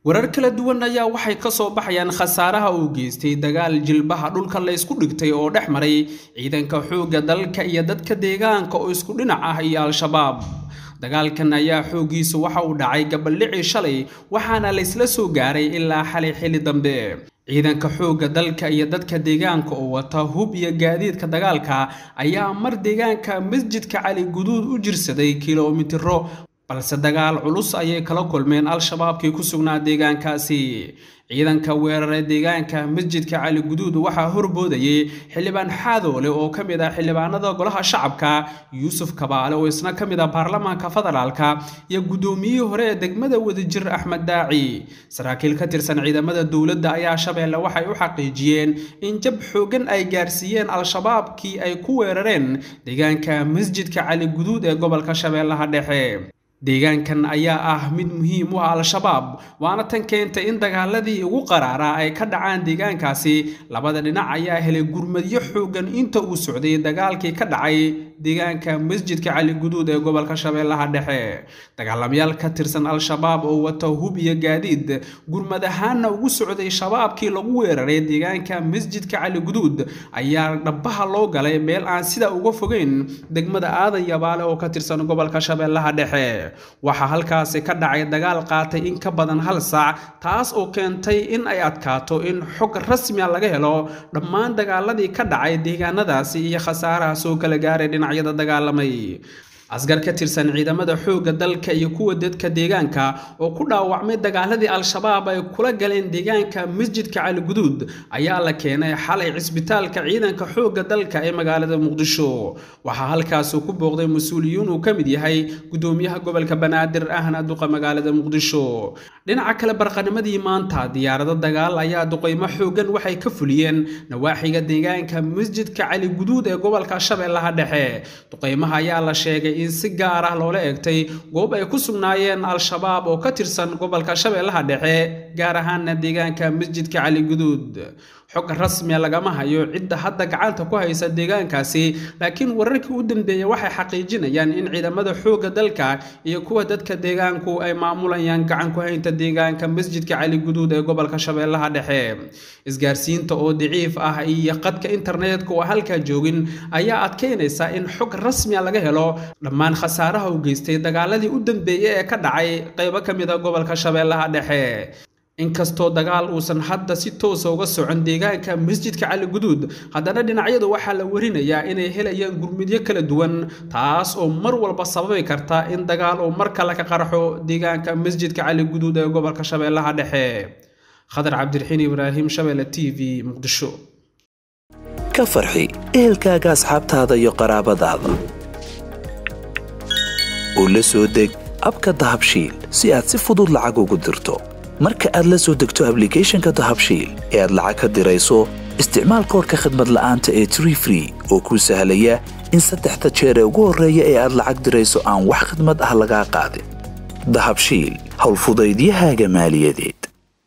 warar kala duwan ayaa waxay ka soo baxayaan khasaaraha uu geystay dagaal jilbaha dhulka la ysku dhigtay oo dhex maray ciidanka xoogga dalka iyo dadka deegaanka oo isku dhinac ah iyo al-shabaab dagaalkan ayaa xooggiisu waxa uu dhacay gabaldhicii shalay waxaana la ysla soo gaaray ilaa xalay xili dambe ciidanka xoogga dalka iyo dadka deegaanka oo wata hub iyo gaadiidka dagaalka ayaa mar deegaanka masjidka cali guduud u jirsaday kilomitiro balse dagaal culus ayay kala kulmeen al-shabaabkii ku sugnaa deegaankaasi ciidanka weerare deegaanka masjidka cali guduud waxaa horboodayay xildhibaan xaadoole oo ka mid ah xildhibaanada golaha shacabka yuusuf kabaale oo isna ka mid ah baarlamaanka federaalka iyo guddoomiyihii hore ee degmada wadajir axmed daaci saraakiil ka tirsan ciidamada dowladda ayaa shabeelle waxay u xaqiijiyeen in jab xoogan ay gaarsiiyeen al-shabaabkii ay ku weerareen deegaanka masjidka cali guduud ee gobolka shabeellaha dhexe deegaankan ayaa ah mid muhiim u ah al-shabaab waana tan keentay in dagaaladii ugu qaraaraa ay ka dhacaan deegaankaasi labada dhinac ayaa helay gurmadyo xoogan inta uu socday dagaalkii ka dhacay deegaanka masjidka cali guduud ee gobolka shabeellaha dhexe dagaalamayaal ka tirsan al-shabaab oo wata hub iyo gaadiid gurmad ahaanna ugu socday shabaabkii lagu weeraray deegaanka masjidka cali guduud ayaa dhabaha loo galay meel aan sidaa uga fogeyn degmada aadan yabaale oo ka tirsan gobolka shabeellaha dhexe waxaa halkaasi ka dhacay dagaal qaatay in ka badan hal saac taas oo keentay in ay adkaato in xog rasmiya laga helo dhammaan dagaaladii ka dhacay deegaanadaasi iyo khasaaraha soo kala gaaray dhinacyada dagaalamay asgar ka tirsan ciidamada xoogga dalka iyo kuwa dadka deegaanka oo ku dhaawacmay dagaaladii al-shabaab ay kula galeen deegaanka masjidka cali guduud ayaa la keenay xalay cisbitaalka ciidanka xoogga dalka ee magaalada muqdisho waxaa halkaasi ku booqday mas-uuliyiin uu ka mid yahay gudoomiyaha gobolka banaadir ahna duqa magaalada muqdisho dhinaca kale barqanimadii maanta diyaarado dagaal ayaa duqeymo xoogan waxay ka fuliyeen nawaaxiga deegaanka masjidka cali guduud ee gobolka shabeellaha dhexe duqeymaha ayaa la sheegay in si gaar ah loola eegtay goob ay ku sugnaayeen al-shabaab oo ka tirsan gobolka shabeellaha dhexe gaar ahaana deegaanka masjidka cali guduud xog rasmiya lagama hayo cidda hadda gacanta ku haysa deegaankaasi laakiin wararkii u dambeeyey waxay xaqiijinayaan in ciidamada xoogga dalka iyo kuwa dadka deegaanku ay maamulayaan gacan ku haynta deegaanka masjidka cali guduud ee gobolka shabeellaha dhexe isgaarsiinta oo daciif ah iyo qadka internetka oo halkaa joogin ayaa adkeynaysa in xog rasmiya laga helo dhammaan khasaaraha u geystay dagaaladii u dambeeyey ee ka dhacay qaybo ka mid a gobolka shabeellaha dhexe inkastoo dagaal uusan hadda si toosa uga socon deegaanka masjidka cali guduud haddana dhinacyadu waxaa la warinayaa inay helayaan gurmidyo kala duwan taas oo mar walba sababi karta in dagaal uu mar kale ka qarxo deegaanka masjidka cali guduud ee gobolka shabeellaha dhexe khadar cabdiraxiin ibraahim shabeelle t v muqdisho ka farxi ehelkaaga asxaabtaada iyo qaraabadaada oo la soo deg abka dahabshiil si aad si fudud lacag ugu dirto marka aad la soo degto ablicathonka dahabshiil ee aad lacag ka dirayso isticmaal koorka khadmad la'aanta ee tree free oo kuu sahlaya in saddexda jeer ee ugu horreeya ee aad lacag dirayso aan wax khadmad ah lagaa qaadin dahabshiil howlfudaydiyahaaga maaliyadeed